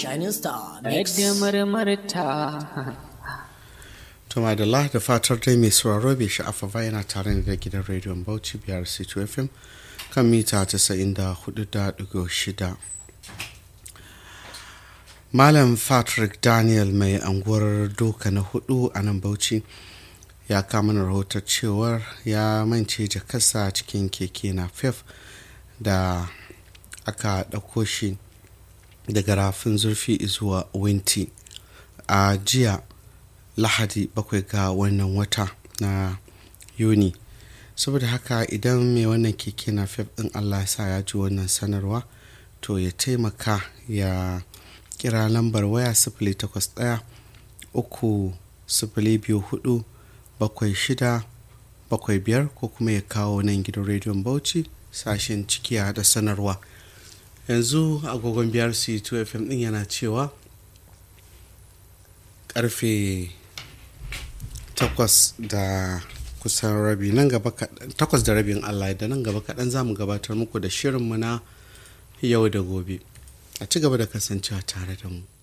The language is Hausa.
Shining Star Mix. da marmarta Tuma da da fatar dai mai sauraro bai sha'afa ba yana tare da gidan rediyon Bauchi biyar C2 FM kan mita 94.6. Malam Patrick Daniel mai anguwar doka na hudu a nan Bauchi ya kama na rahotar cewar ya mance jakarsa cikin keke na fef da aka ɗauko shi daga rafin zurfi zuwa winti a jiya lahadi bakwai ga wannan wata na yuni saboda haka idan mai wannan keke na fef din allah sa ya ji wannan sanarwa to ya taimaka ya kira lambar waya sifili takwas ɗaya uku sifili biyu hudu bakwai shida bakwai biyar ko kuma ya kawo nan gidan rediyon bauchi sashen cikiya da sanarwa yanzu agogon biyar c2 fm din yana cewa karfe takwas da kusan rabi nan gaba takwas da rabin allah da nan gaba kaɗan za mu gabatar muku da shirinmu na yau da gobe a ci gaba da kasancewa tare da mu